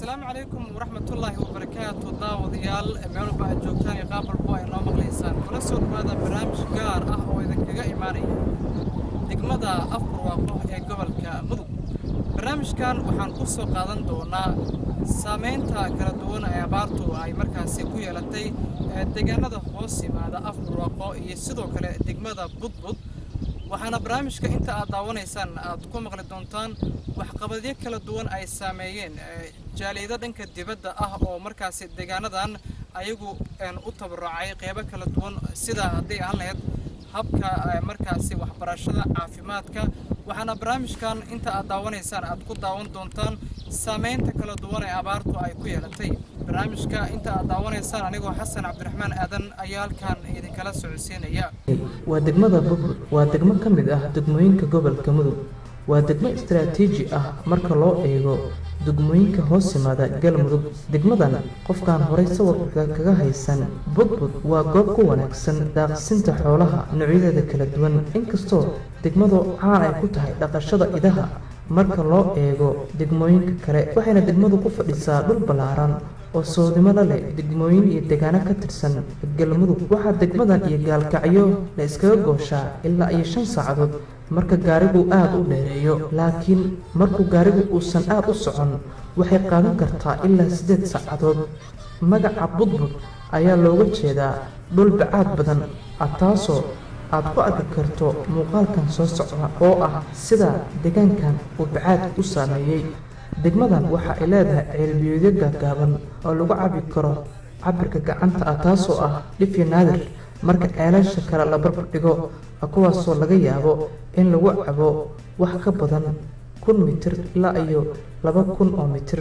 asalaamu calaykum waraxmatullaahi wabarakaatu daawadayaal meel walba aad joogtaan iyo qaab walbo ay noo maqlaysaan kula soo dhawaada barnaamij gaar ah oo idinkaga imaanaya degmada afbarwaaqo ee gobolka mudug barnaamijkan waxaan ku soo qaadan doonaa saamaynta kala duwan ee abaartu ay markaasi ku yeelatay deegaanada hoos yimaada afbarwaaqo iyo sidoo kale degmada budbud waxaana barnaamijka inta aad daawanaysaan aad ku maqli doontaan waxqabadyo kala duwan ay saameeyeen jaaliyado dhanka dibadda ah oo markaasi deegaanadan ayagu u tabarucay qeybo kala duwan sida hadday ahaan lahayd habka markaasi waxbarashada caafimaadka waxaana barnaamijkan inta aad daawanaysaan aad ku daawan doontaan saamaynta kala duwan ee abaartu ay ku yeelatay barnaamijka inta aad daawanaysaan anigoo xasan cabdiraxmaan aadan ayaa halkan idinkala socodsiinaya waa degmada budbud waa degmo ka mid ah degmooyinka gobolka mudug waa degmo istaraatiiji ah marka loo eego degmooyinka hoos yimaada galmudug degmadan qofkaan horay sawirka kaga haysan budbud waa goob ku wanaagsan daaqsinta xoolaha noocyadeeda kala duwan inkastoo degmadu caan ay ku tahay dhaqashada idaha marka loo eego degmooyinka kale waxayna degmadu ku fadhisaa dhul ballaaran oo soodimada leh degmooyin iyo deegaano ka tirsan galmudug waxaa degmadan iyo gaalkacyo la iskaga gooshaa ilaa iyo shan saacadood marka gaarigu aada u dheereeyo laakiin markuu gaarigu uusan aada u socon waxay qaadan kartaa ilaa siddeed saacadood magaca budbud ayaa looga jeedaa dhul bacaad badan ah taasoo aad ku arki karto muuqaalkan soo socda oo ah sida deegaankan uu bacaadka u saameeyey degmadan waxa ay leedahay ceelbiyoodyo gaagaaban oo lagu cabi karo cabirka gacanta ah taasoo ah dhifyo naadir marka ceelasha kale la barbar dhigo kuwaasoo laga yaabo in lagu cabo wax ka badan kun mitir ilaa iyo laba kun oo mitir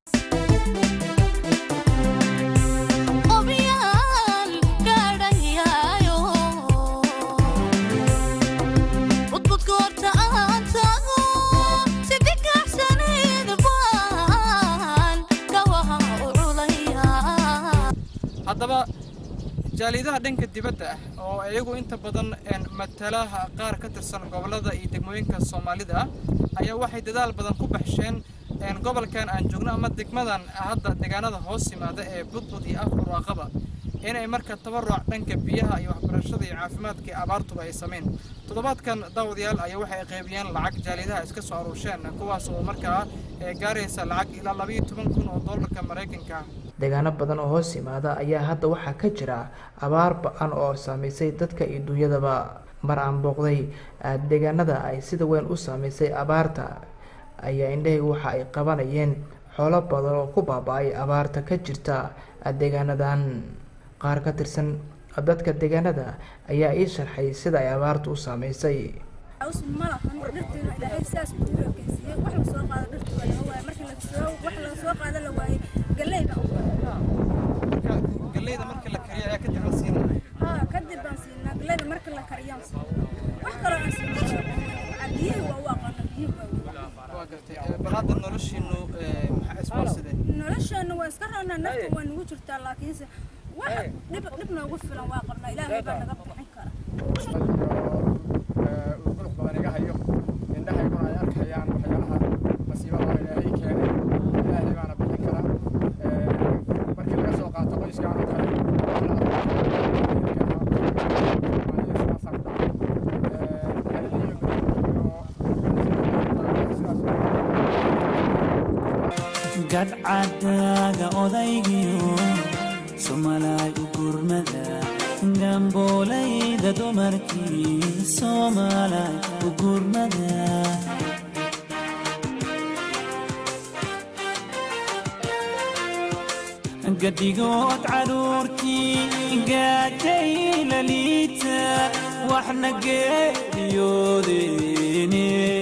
haddaba jaaliyadaha dhanka dibadda ah oo iyagu inta badan matalaha qaar ka tirsan gobollada iyo degmooyinka soomaalida ah ayaa waxay dadaal badan ku baxsheen gobolkan aan joogno ama degmadan hadda deegaanada hoos yimaada ee budbud iyo afbarwaaqaba inay marka tabaruc dhanka biyaha iyo waxbarashada iyo caafimaadka iyo abaartuba ay sameyn toddobaadkan daawadayaal ayaa waxay qaybiyeen lacag jaaliyadaha iska soo aruusheen kuwaas oo markaa gaaraysa lacag ilaa labayo toban kun oo doolarka maraykanka deegaano badan oo hoos yimaada ayaa hadda waxaa ka jira abaar ba-an oo saameysay dadka iyo duunyadaba mar aan booqday deegaanada ay sida weyn u saameysay abaarta ayaa indhahaygu waxa ay qabanayeen xoolo badan oo ku baaba-ay abaarta ka jirta deegaanadan qaar ka tirsan dadka deegaanada ayaa ii sharxay sida ay abaartu u saameysay galeyda marka la kariyo ayaa kadib la siinaya haa kadib baan siinaa galeyda marka la kariyaan siinaa wax kaloo aan siinaa biyihi waa u aqaana biyihi waa waa gartay bal hadda noloshiinu maxaa isboorsadeen nolosheena waa iska roonaa nafta waa nagu jirtaa laakiinse wax dhib dhib noogu filan waa qabnaa ilaahay baa naga bixin kara qulux badan iga hayo indhahayguna ay arkayaan waxyaalaha masiibada ilaahay keenay ilaahay baana bixin karaa markii laga soo qaato qoyskaan oo kale gadhcadaaga odaygiyo somalay u gurmada gambooleyda dumarkii somalay u gurmada gadhigood caruurtii gaajay la liita waxna geeriyoodeen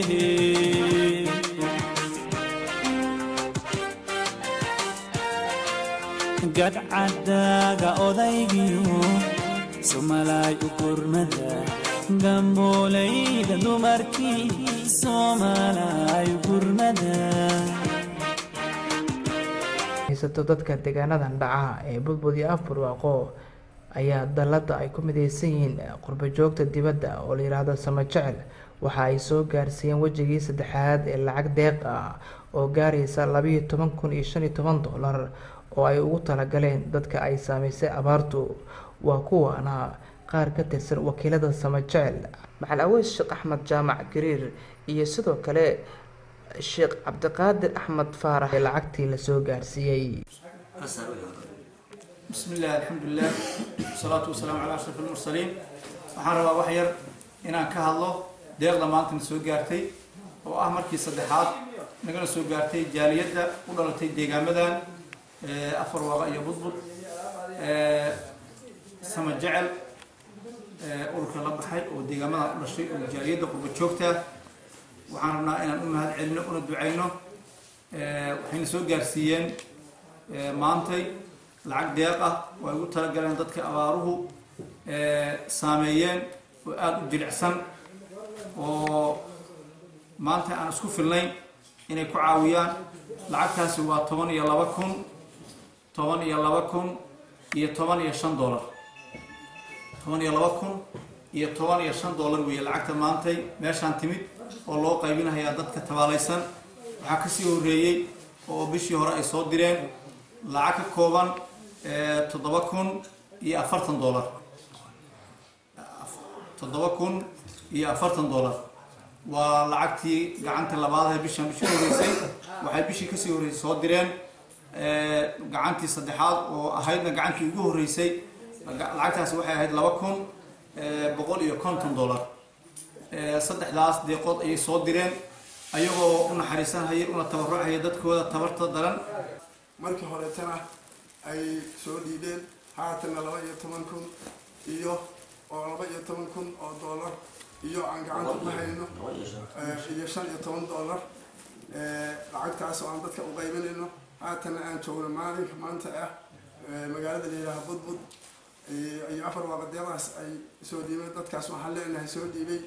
gadhcadaaga odaygiyo somalay u gurmada gambooleyda dumarkii somalay u gurmada haysato dadka deegaanadan dhaca ee budbud iyo afbarwaaqo ayaa dalladda ay ku midaysan yihiin qurbo joogta dibadda oo la yidhaahdo sama jecel waxa ay soo gaarsiiyeen wejigii saddexaad ee lacag deeq ah oo gaaraysa labiiyo toban kun iyo shan iyo toban doolar oo ay ugu talagaleen dadka ay saameysay abaartu waa kuwaana qaar ka tirsan wakiilada samajecel maxal aweys sheekh axmed jaamac gariir iyo sidoo kale sheekh cabdiqaadir axmed faarax ee lacagtii lasoo gaarsiiyey بسم الله الحمد لله والصلاة والسلام على أشرف المرسلين waxaan rabaa wax yar inaan ka hadlo deeqda maantana soo gaartay oo ah markii saddexaad nagana soo gaartay jaaliyadda u dhalatay deegaamadan afar waaqa iyo budbud sama jecel ururka la baxay oo deegaamadan u dhashay oo jaaliyadda qurba joogta waxaan rabnaa inaan u mahad celino una ducayno waxayna soo gaarsiiyeen maantay lacag deeq ah oo ay ugu talagaleen dadka abaaruhu saameeyeen oo aada u jilicsan oo maanta aan isku filnayn inay ku caawiyaan lacagtaasi waa toban iyo laba kun toban iyo laba kun iyo toban iyo shan dollar toban iyo laba kun iyo toban iyo shan dollar weeye lacagta maantay meeshaan timid oo loo qaybinayaa dadka tabaalaysan waxaa kasii horeeyey oo bishii hore ay soo direen lacag ka kooban toddoba kun iyo afartan dollar toddoba kun iyo afartan dollar waa lacagtii gacanta labaad ee bishan bishii horeysay waxay bishii kasii horeysay soo direen gacantii saddexaad oo ahaydna gacantii ugu horeysay lacagtaasi waxay ahayd laba kun boqol iyo konton dollar saddexdaas deeqood ayay soo direen ayagoo u naxariisanhaya una tabarucaya dadkooda tabarta daran markii horeetana ay soo dhiibeen haatanna laba iyo toban kun iyo oo laba iyo toban kun oo dollar iyo aan gacanta ku hayno iyo shan iyo toban dollar lacagtaas oo aan dadka u qaybinayno haatanna aan joogno maalinka maanta ah magaalada layidhaaha budbud iyo afar waaqadeedaas ay soo dhiibeen dadkaas waxaan leenahay soo dhiibay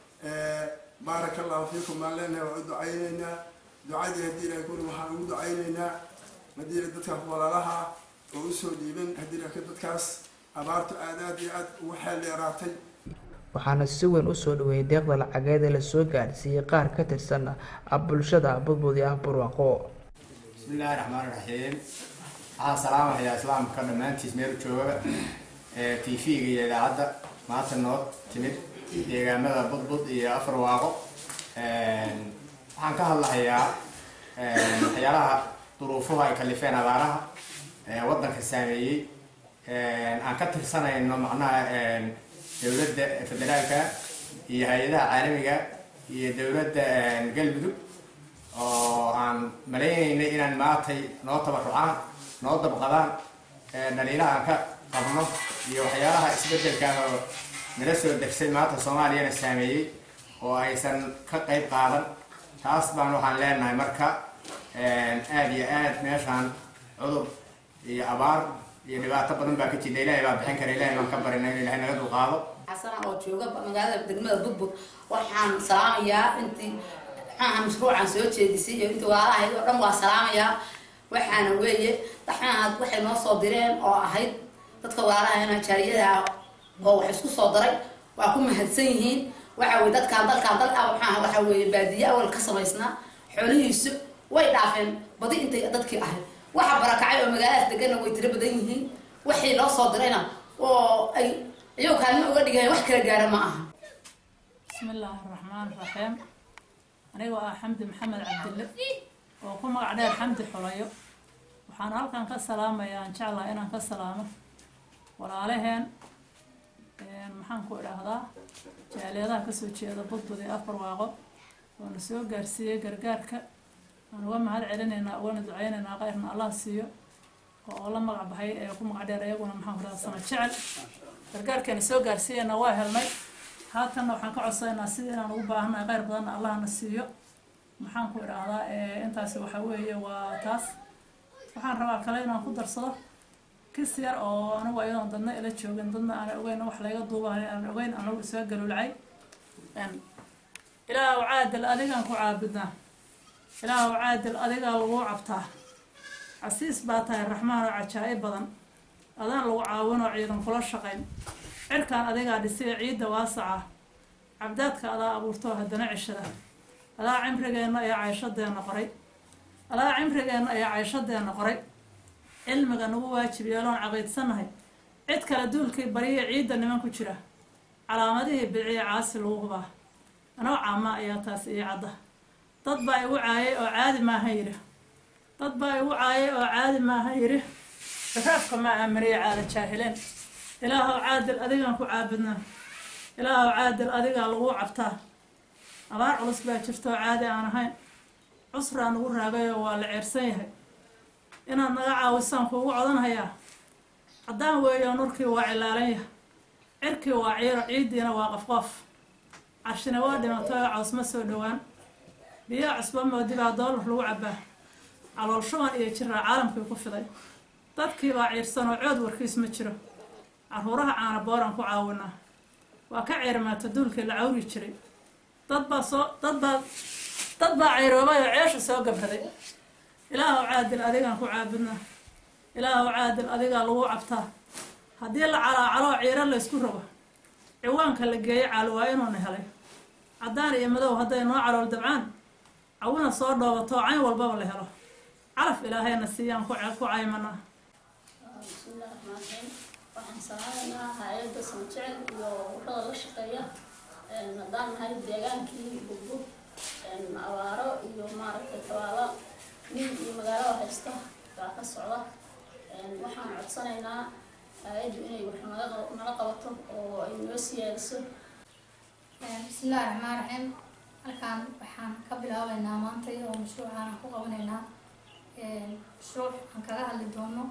baaraka allahu fiikum baan leenahay waa u ducaynaynaa ducadii haddii ilahay kuri waxaan ugu ducaynaynaa haddii dadkaas walaalaha oo usoo dhiiban haddii laakiin dadkaas abaartu aad aad iyo aad ugu xeel dheeraatay waxaana si weyn usoo dhaweeyay deeqda lacageed ee lasoo gaarsiiyey qaar ka tirsan bulshada budbud iyo afbarwaaqo بسم الله الرحمن الرحيم waxaan salaamahayaa islaamka dhammaantiis meel jooga t v-ga iyo idaacadda maanta noo timid deegaamada budbud iyo afar waaqo waxaan ka hadlahayaa waxyaalaha duruufuhu ay kalifeen abaaraha waddanka saameeyey aan ka tirsanayno macnaha dowladda federaalka iyo hay-adaha caalamiga iyo dowladda galmudug oo aan maleynaynay inaan maatay noo tabarucaan noo dabqadaan dhaliilaha aan ka qabno iyo waxyaalaha isbedelkan oo nala soo degsay maanta soomaaliyana saameeyey oo aysan ka qayb qaadan taas baan waxaan leenahay marka aada iyo aad meeshaan cudur iyo abaar iyo dhibaato badan baa ka jira ilaahay baa bixin kara ilahay baan ka barina in ilahay naga dulqaado xasana oo jooga magaalada degmada budbud waxaan salaamayaa intii maxaaha mashruucan soo jeedisay iyo intii walaalahayd oo dhan waa salaamayaa waxaana weeye maxaaha waxay noo soo direen oo ahayd dadka walaalahayna jaariyadaha oo wax isku soo daray waa ku mahadsan yihiin waxa weye dadkaan dalkaan dal ah maxaaha waxa weeye baadiye awal ka samaysnaa xoolihiisu way dhaafeen badi intay dadkii ahayd waxa barakacay oo magaaladaas degana way tiro badan yihiin waxay loo soo dirayna oo ay iyagoo kaalmo uga dhigaya wax kala gaara ma aha بسم الله الرحمن الرحيم aniga ah xamdi maxamed cabdille oo ku magac dheer xamdi xulayo waxaan halkan ka salaamayaa aan jeclaha inaan ka salaamo walaalaheen maxaan ku idhaahdaa jaaliyadaha kasoo jeeda budbud ee afar waaqo oona soo gaarsiiyey gargaarka aan uga mahad celinaynaa ugana duceynaynaa keyrna allah siiyo oo la magac baxay ee ku magac dheer iyaguna maxaan ku idhahdaa sama jecel gargaarkeena soo gaarsiiyana waa helnay haatanna waxaan ka codsaynaa sidii inaan ugu baahannahay kheyr badanna allahna siiyo maxaan ku idhaahdaa intaasi waxa weeye waa taas waxaan rabaa kale inaan ku darsado kis yar oo anigu ayadoon dadna ila joogin dadna aan ogeyn wax layga duubahay aan ogeyn anagu isaga galuulcay ilaahu caadil adigaan ku caabudnaa ilaahu caadil adigaa lagu cabtaa casiis baa tahay raxmaan oo cajaa'ib badan adaan lagu caawinoo ciidan kula shaqayn cirkaan adigaa dhisay ciidda waasaca cabdaadka adaa abuurtoo haddana cishada adaa cimrigeenna iyo cayshadeena qoray alaa cimrigeenna ayaa cayshadeenna qoray cilmiga nagu waajib yeeloon caqiidsannahay cid kale duulkii bariya ciidda niman ku jira calaamadihii bidciya caasi lagu hubaa anoo caama ayaa taas ii cadda dad baa igu caayay oo caadi maaha yidhi dad baa igu caayay oo caadi maaha yidhi raafka ma aaminiya caala jaahileen ilaahow caadil adigaan ku caabudnaa ilaahow caadil adigaa lagu cabtaa abaar culus baa jirta oo caadi aan ahayn cusraa nagu raagayoo waa la ceersan yahay inaad naga caawisaan kuugu codanhayaa caddaan weeyo nurkii waa cilaalan yahay cirkii waa ciiro ciiddiina waa qofqof carshina waa dhimatay oo cawsma soo dhowaan biyaa cusba moodi baa doolar lagu cabbaa calool shuban iyo jiraa caalamkii ku fiday dadkii baa ciirsan oo cood warkiis ma jiro caruuraha caana booraan ku caawinaa waa ka ceermaata duulkii la cawri jiray dad baa soo dad baa dad baa cayroobay oo ceesha soo gabraday ilaahow caadil adigaan ku caabudnaa ilaahow caadil adigaa lagu cabtaa haddii la calaacaloo ciiro laysku rogo ciwaanka la geeyo caali waa inuuna helay caddaan iyo madow hadday noo calool dabcaan cawina soo dhoobatoo cayn walbaba la helo calaf ilaahayna siiyaan ku ku caymanaa bismillahi raxmaan raxiim waxaan salaamaynaa hay-adda samjecel iyo ururada la shaqeeya haddaan nahay deegaankii bugbug abaaro iyo maaragtay tabaalo nin iyo magaalo haysta baa ka socda waxaan codsanaynaa hay-addu inay wax naga nala qabato oo ay noo siyaadiso bismillahi raxmaan raxiim halkaan waxaan ka bilaabeynaa maanta oo mashruucaan ku qabanaynaa mashruuc aan kaga hadli doono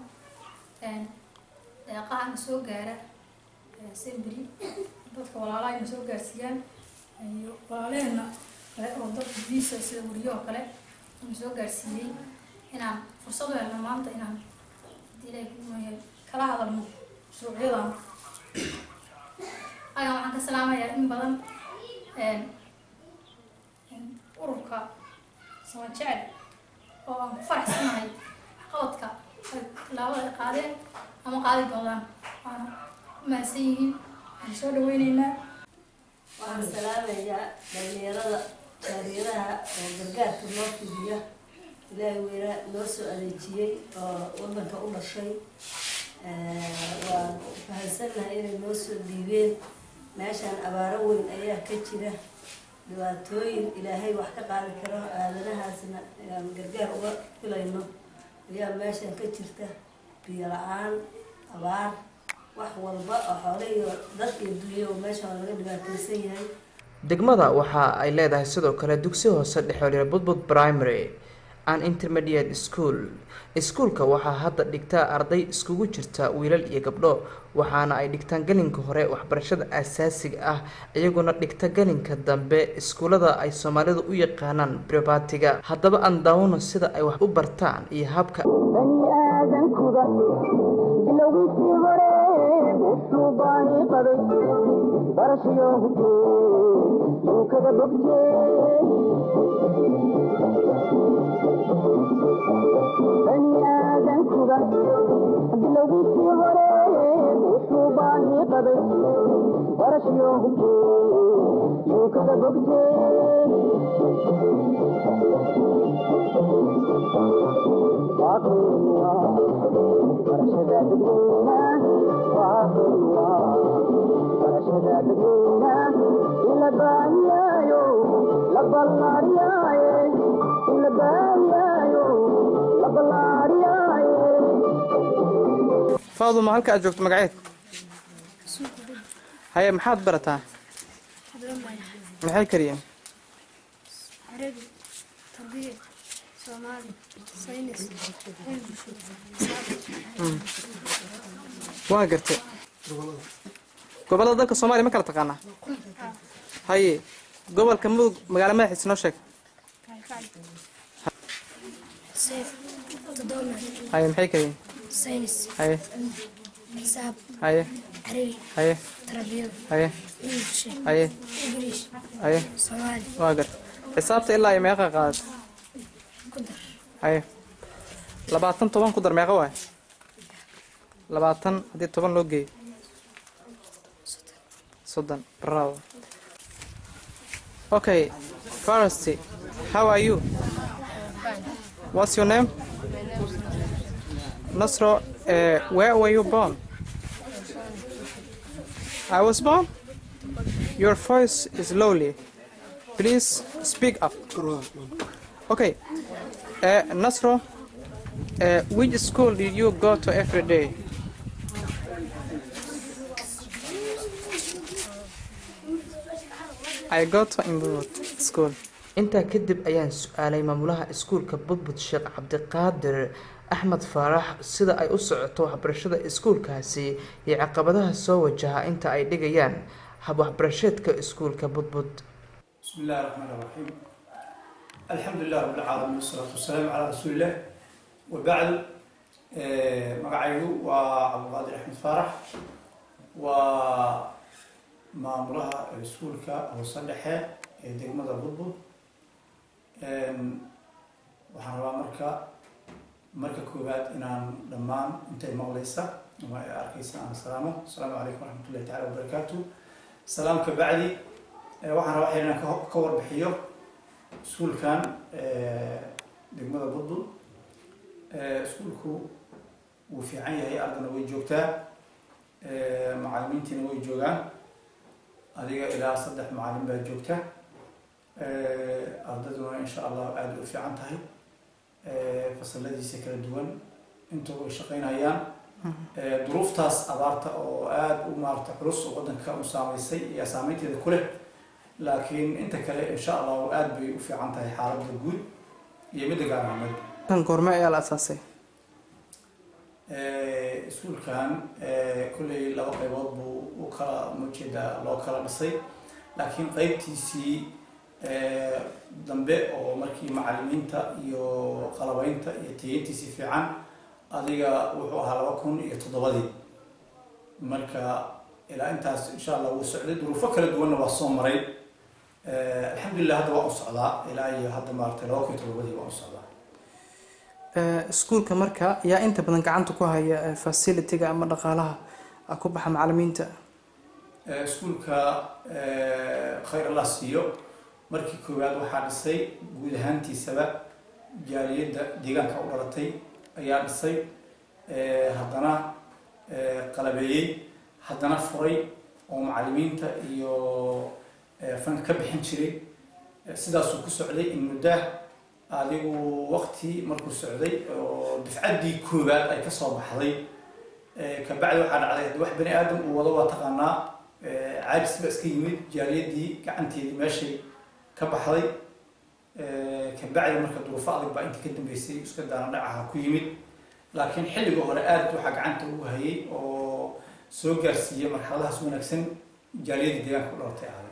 deeqaha na soo gaara sembri dadka walaalaha na soo gaarsiiyaan iyo walaalaheena kale oo dadka visa sida weriyo oo kale na soo gaarsiiyey inaan fursad u helno maanta inaan hadii ilaahay ku mooyahay kala hadalno mashruucyadan agan waxaan ka salaamayaa in badan ururka sama jecel oo aan ku faraxsanahay waxqabadka ay tilaabada ay qaadeen ama qaadi doonaan waana u mahadsan yihiin waan soo dhaweyneynaa waxaan salaamayaa dhalinyarada jaariyadaha oo gargaarka noo fidiya ilaahay weynaa noo soo adeejiyey oo wadanka u dhashay waan fahansannahay inay noo soo dhiibeen meeshaan abaaro weyn ayaa ka jira dhibaatooyin ilaahay wax ka qaadi karo aadanahaasna inaan gargaar uga filayno ayaa meeshaan ka jirta biyo la-aan abaar wax walba oo xoole iyo dad iyo dunyo oo meeshaan laga dhibaataysan yahay degmada waxa ay leedahay sidoo kale dugsi hoose dhexoolya budbud primary and intermediate school iskuulka waxaa hadda dhigtaa arday iskugu jirta wiilal iyo gabdho waxaana ay dhigtaan gelinka hore waxbarashada asaasiga ah iyaguna dhigta gelinka dambe iskuullada ay soomaalidu u yaqaanaan bribatiga haddaba aan daawano sida ay wax u bartaan iyo habka faaduma halka aad joogto magaceed haye maxaad barataa maxay kariyeen عربي تربية صومالي ساينس علم waa gartay gobollada dalka soomaaliya ma kala taqaanaa haye gobolka mudug magaalo madaxiisa noo sheeg سيف تضامن haye maxay kariyeen ساينس haye حساب haye عربي haye تربية haye انجلش haye انجليش haye صومالي waa gartay xisaabta ilaa iyo meeqa qaadata قدر haye labaatan toban ku dar meeqa waay labaatan haddii toban loo geeyo soddon bravo okay first how are you What's your name? Nasro, uh, where were you born? I was born? Your voice is lowly. Please speak up. Okay. Uh, Nasro, uh, which school did you go to every day? I go to Imbut school. intaa kadib ayaan su-aalay maamulaha iskuulka budbud sheekh cabdiqaadir axmed faarax sida ay u socoto waxbarashada iskuulkaasi iyo caqabadaha soo wajaha inta ay dhigayaan hab waxbarasheedka iskuulka budbud بسم الله الرحمن الرحيم الحمد لله رب العالمين والصلاة والسلام على رسول الله وبعد آه، مقعيو وعبد القادر أحمد فرح ومامورها رسولك أو صدحة دقمة الضبط waxaan rabaa marka marka koowaad inaan dhammaan intay maqlaysa ama ay arkaysa aan salaamo asalaamu calaykum waraxmatullahi taala wabarakaatu salaam ka bacdi Eh, waxaan rabaa waxay inaan ka- ka warbixiyo iskuulkan eh, degmada budbud Eh, iskuulku wuu fiican yahay ardana way joogtaa Eh, macallimiintiina way joogaan adiga ilaa saddex macallin baa joogta Eh, ardaduna insha allah aada u fiican tahay Eh, fasaladiisa kala duwan intuba way shaqaynayaan Eh, duruuftaas abaarta oo aada u maarata culus oo waddanka u saameysay iyo saameynteeda ku leh laakiin inta kale insha allahu aada bay u fiican tahay xaaladda guud iyo midda gaar ahaaneed Tan goorma ayaa la asaasay? Eh, iskuulkan eh, kolley laba qaybood buu u kala mujeeda loo kala dhisay laakiin qaybtiisii eh, dambe oo markii macallimiinta iyo qalabaynta iyo tayeyntiisii fiican adiga wuxuu ahaa laba kun iyo toddobadii marka ilaa intaas insha allah wuu socday duruufo kala duwanna waa soo maray Eh, alxamdulilah hadda waa u socdaa ilaa iyo hadda maaragtay laba kun iyo toddobadii waa u socdaa Eh, iskuulka marka yaa inta badan gacanta ku haya eh, facility-ga ama dhaqaalaha ah, ku baxa macallimiinta Eh, iskuulka eh, khayr allah siiyo markii koowaad waxaa dhisay guud ahaantiisaba jaaliyadda deegaanka u dhalatay ayaa dhisay Eh, haddana eh, qalabeeyey haddana furay oo macallimiinta iyo eh, fanka ka bixin jiray Eh, sidaasuu ku socday in muddah adigu waqti markuu socday oo dafcaddii koowaad ay ka soo baxday Eh, kabacdi waxaa dhacday haddii wax bani aadam uu wado waa taqaanaa eh, caajis ba iska yimid jaaliyadii gacanteedii meeshay ka baxday Eh, kabacdi marka duruufo adag baa inta ka dambeysay iska daana dhacaha ku yimid laakiin xilliga hore aad waxaa gacanta ugu hayay oo soo gaarsiiyey marxaladahaas wanaagsan jaaliyadii deegaanka u dhalatay ahday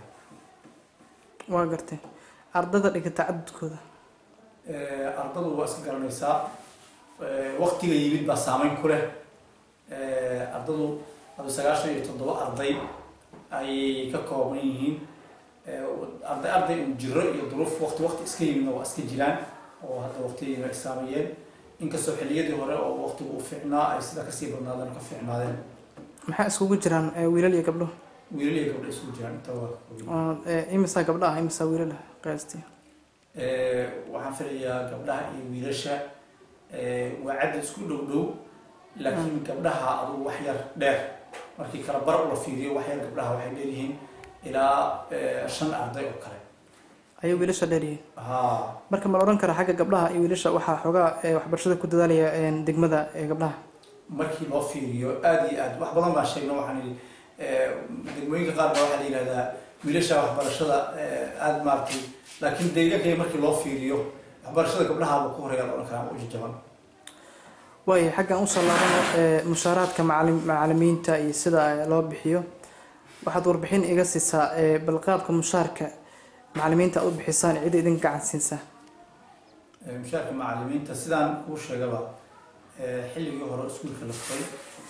waa gartay ardada dhigata cadadkooda Eh, ardadu waa iska garanaysaa Eh, waqtiga yimid baa saameyn ku leh Eh, ardadu adu sagaashan iyo toddoba arday ayay ka kooban yihiin Eh, arday arday un jiro iyo duruuf waqti waqti iska yimidna waa iska jiraan oo hadda waqtigiina ay saameeyeen inkastoo xilliyadii hore oo waqtigu u fiicnaa ay sida kasii badnaadeen ka fiicnaadeen maxaa iskugu jiraan eh, wiilal iyo gabdho wiilal iyo gabdho isugu jiraan inta waa oo eh, imisaa gabdho ah imisaa wiilal ah qiyaastii Eh, waxaan filayaa gabdhaha iyo wiilasha eh, waa cadad isku dhow dhow laakiin gabdhaha adugu wax yar dheer markii kala bar la fiiriyo wax yar gabdhaha waxay leeyihiin ilaa eh, shan arday oo kale ayay wiilasha dheer yihiin haa marka ma la odhan karaa xagga gabdhaha iyo wiilasha waxaa xoogaa eh, waxbarashada ku dadaalaya eh, degmada ee gabdhaha markii loo fiiriyo aada iyo aad wax badan baan sheegna waxaan idhi eh, degmooyinka qaar baa waxaa la yidhahdaa wiilasha waxbarashada eh, aada maaragtay laakiin deegaanka markii loo fiiriyo waxbarashada gabdhahaaba ku horeeya la odhan karaa u jajaban waayo xaggan usoo laabano eh, mushaaraadka macallim- macallimiinta iyo sida eh, loo bixiyo waxaad warbixin iga siisaa eh, balqaabka mushaarka macallimiinta aad u bixisaan cida idinka gacan siinsaa Eh, mushaarka macallimiinta sidaan kuu sheegaba eh, xilligii hore iskuulka la furay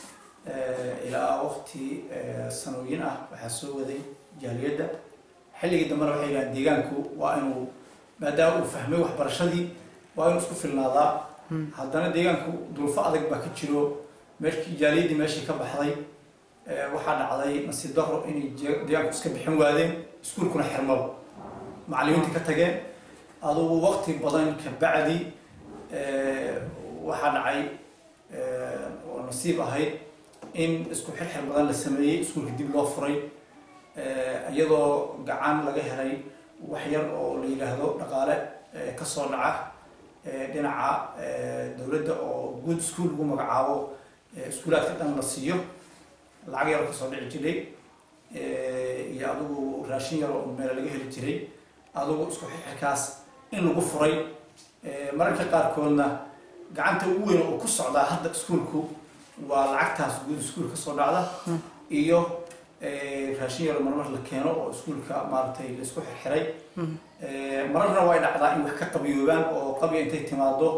eh, ilaa waqti eh, sanooyin ah waxaa soo waday jaaliyadda xilligii dambena waxay yidhahaan deegaanku waa inuu maadaama uu fahmay waxbarashadii waa inuu isku filnaadaa haddana deegaanku duruufo adag baa ka jiro meeshii jaaliyaddii meeshii ka baxday eh, waxaa dhacday nasiib daro inay je- deegaanku iska bixin waadeen iskuulkuna xirmaba macallimiinta ka tageen adugu waqti badan ka bacdi waxaa dhacay oo nasiib ahayd in isku xirxir badan la sameeyey iskuulka dib loo furay iyadoo gacan laga helay wax yar oo la yidhaahdo dhaqaale kasoo dhaca dhinaca dowladda oo good school lagu magacaabo iskuulaadka dhan la siiyo lacag yar oo kasoo dhici jiray iyo adigu raashin yar oo meel laga heli jiray adigu isku xirxirkaas in lagu furay mararka qaarkoodna gacanta ugu weyn oo ku socdaa hadda iskuulku waa lacagtaas guud iskuul kasoo dhacda iyo raashin yar marmar la keeno oo iskuulka maaragtay la isku xirxiray mararna way dhacdaa in wax ka qabiyoobaan oo qabya intay timaado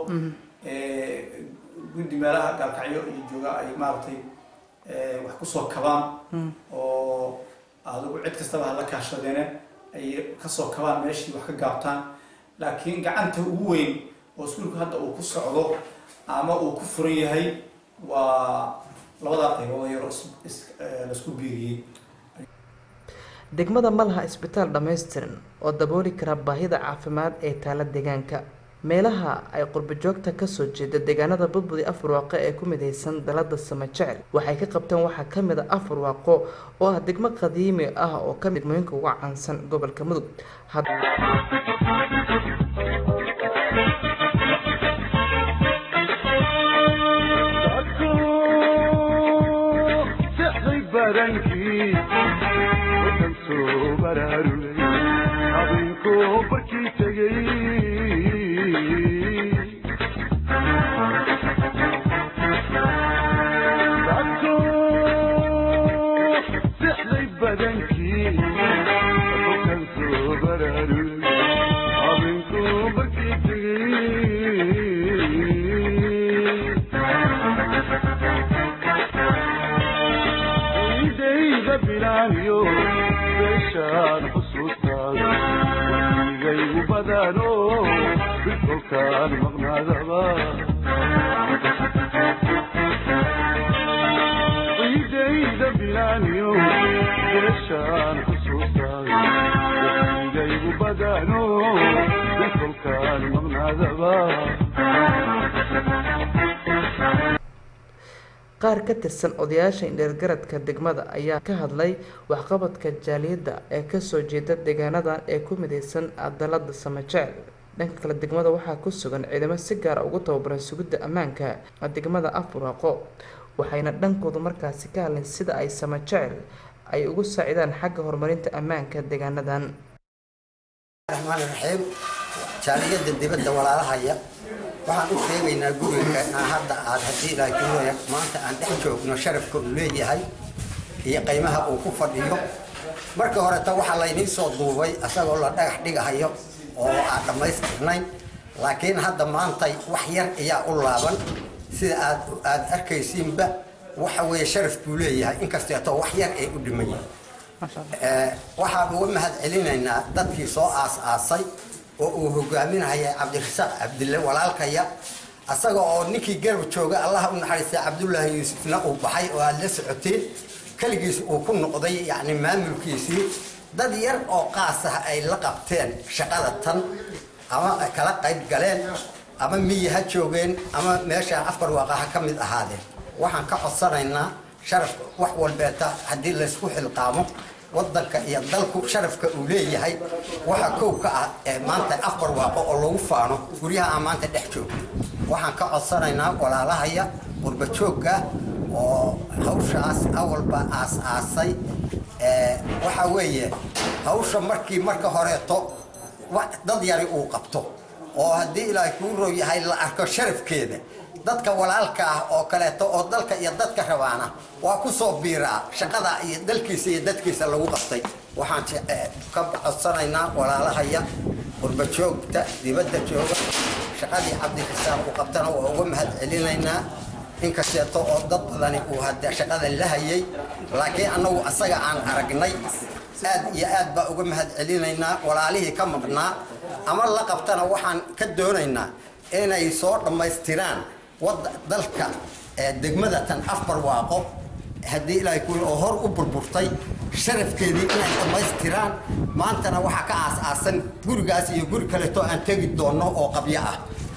guddi meelaha gaalkacyo iyo jooga ay maaragtay wax kusoo kabaan oo adigu cid kastaba hala kaashadeene ay kasoo kabaan meeshii wax ka gaabtaan laakiin gacanta ugu weyn oo iskuulku hadda uu ku socdo ama uu ku furan yahay waa labadaa qaybood yaroo laisku biiriyey degmada ma laha isbitaal dhammaystiran oo dabooli kara baahida caafimaad ee taala deegaanka meelaha ay qurbajoogta kasoo jeeda deegaanada budbudi afar waaqo ee ku midaysan dalada samajecel waxay ka qabteen waxaa kamid a afar waaqo oo ah degmo qadiimi ah oo ka degmooyinka uga caansan gobolka mudug habeenkoo barkii tegay dadku sixday badankii halkan soo baraarugay habeenkoo barkii tegay idayda bilaaniyo beeshaan xusuustaada waligaygu badano bilkolkaan maqnaadaba idayda bilaaniyo beeshaan xusuustaada waligaygu badano bilkolkaan maqnaadaba qaar ka tirsan odayaasha indheergaradka degmada ayaa ka hadlay waxqabadka jaaliyadda ee kasoo jeeda deegaanadan ee ku midaysan dalada samajecel dhanka kale degmada waxaa ku sugan ciidamo si gaara ugu tababaran sugidda ammaanka degmada afuraaqo waxayna dhankoodu markaasi ka hadleen sida ay samajecel ay ugu saacidaan xagga horumarinta ammaanka deegaanadan raxmaan raxiim jaaliyadda dibadda walaalahaya waxaan u sheegaynaa guriga aan hadda aad haddii laakiin maanta aan dhex joogno sharafka uu leeyahay iyo qiimaha uu ku fadhiyo marka horeta waxaa laynii soo duubay asagoo la dhagax dhigahayo oo aan dhammaystirnayn laakiin hadda maantay wax yar ayaa u laaban sida aad aad arkaysiinba waxa weeye sharaf buu leeyahay inkasteeto wax yar ay u dhiman yihin waxaan uga mahad celinaynaa dadkii soo aas-aasay oo uu hogaaminahaya cabdirasaaq cabdille walaalkaya asaga oo ninkii garab jooga allaha u naxariistay cabdullaahi yuusufna uu baxay oo aad la socoteen keligiis uu ku noqday yacni maamulkiisii dad yar oo qaas ah ay la qabteen shaqada tan ama kala qayb galeen ama miyi ha joogeen ama meeshaan afar waaqa ha ka mid ahaadeen waxaan ka codsanaynaa sharafka wax walbeeta haddii laysku xilqaamo wadanka iyo dalku sharafka uu leeyahay waxa kow ka ah ee maanta afar waaqo oo lagu faano guryaha aan maanta dhex joogo waxaan ka codsanaynaa walaalahaya qurbajoogga oo hawshaas awalba aas-aasay waxa weeye hawsha markii marka horeeto dad yari uu qabto oo haddii ilaahay kuu roo yahay la arko sharafkeeda dadka walaalka ah oo kaleeto oo dalka iyo dadka rabaana waa ku soo biiraa shaqada iyo dalkiisa iyo dadkiisa lagu qabtay waxaan ka codsanaynaa walaalahaya qurbajoogta dibadda jooga shaqadii cabdirasaaq uu qabtana waa uga mahad celinaynaa inkasteeto oo dad badani uu hadda shaqadan la hayay laakiin annagu asaga aan aragnay aad iyo aad baa uga mahad celinaynaa walaalihii ka maqnaa ama la qabtana waxaan ka doonaynaa inay soo dhammaystiraan wada dalka degmada tan afar waaqo haddii ilaahay kuwi oo hor u burburtay sharafkeedii inay dhammaystiraan maantana waxaa ka aas-aasan gurigaas iyo guri kaleeto aan tegi doonno oo qabyo ah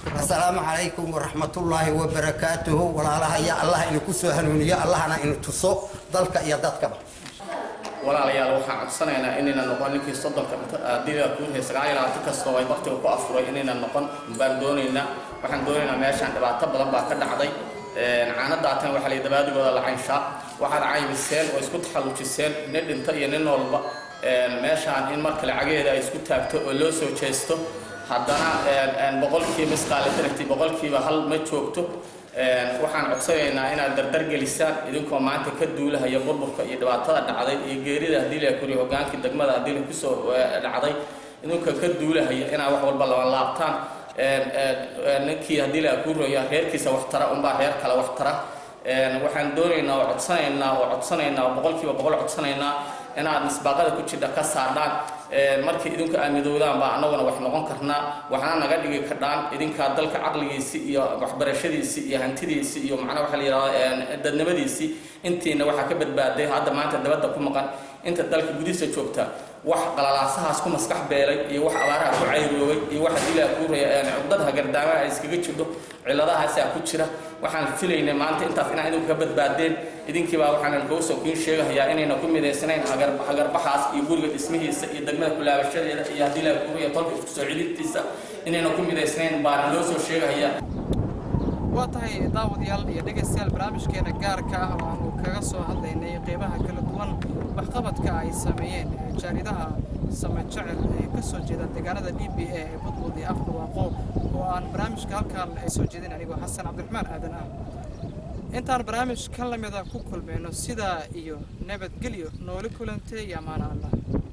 asalaamu calaykum waraxmatullaahi wabarakaatuhu walaalaha ya allah inu ku soo hanuuniyo allahna inu tuso dalka iyo dadkaba walaalayaal waxaan codsanaynaa inayna noqon ninkii soddonka dila kuurhay sagaal iyo labaatan kastoo ay waqtiga ku afuray inayna noqon baan doonaynaa waxaan doonaynaa meeshaan dhibaato badan baa ka dhacday caanadaatan waxaa la dabaadigooda la caynshaa waxaad caymiseen oo isku taxallujiseen nin dhinta iyo nin noolba meeshaan in marka lacageeda ay isku taagto oo loo soo jeesto haddana boqolkiiba misqaalitaragti boqolkiiba hal ma joogto waxaan codsanaynaa inaad dardar gelisaan idinkoo maanta ka duulahaya burburka iyo dhibaatada dhacday iyo geerida haddii la koriyo hogaankii degmada haddii la kusoo dhacday idinkoo ka duulahaya inaad wax walba laba laabtaan ninkii haddii la kuroya reerkiisa wax tara unbaa reer kale wax tara waxaan doonaynaa oo codsanaynaa oo codsanaynaa oo boqolkiiba boqol codsanaynaa inaad misbaaqada ku jidha ka saadhaan markii idinku aad midoodaan baa annaguna wax noqon karnaa waxna naga dhigi kardhaan idinkaa dalka caqligiisi iyo waxbarashadiisi iyo hantidiisi iyo macnaa waxaa la yidhahdaa dadnimadiisii intiina waxaa ka badbaaday hadda maanta dabadda ku maqan inta dalka gudihiisa joogta wax qalalaasahaas ku maskax beelay iyo wax abaaraha ku cayroobay iyo wax dilaa ku raya cugdadaha gardaamaha ay iskaga jidho ciladahaasaa ku jira waxaan filaynay maanta intaas inaa idinku ka badbaadeen idinkiibaa waxaan kuu soo kiin sheegahayaa inayna ku midaysanayn hagarbaxaas iyo guriga dhismihiisa iyo degmada kulaabashadeeda iyo haddii laa kuuriya tolka isku soo celidtiisa inayna ku midaysnayn baana loo soo sheegahayaa waa tahay daawadayaal iyo dhegaystayaal barnaamijkeena gaarka ah oo aanu kaga soo hadlaynay qeybaha kala duwan waxqabadka ay sameeyeen jaaridaha same jecel ee ka soo jeeda deegaanada d b a ee budbud iyo afbarwaaqo oo aan barnaamijka halkan soo jeedin anigoo xasan cabdiraxmaan aadan ah intaan barnaamij ka lamida ku kulmayno sidaa iyo nabadgelyo nooli kulantay iyo amaana allah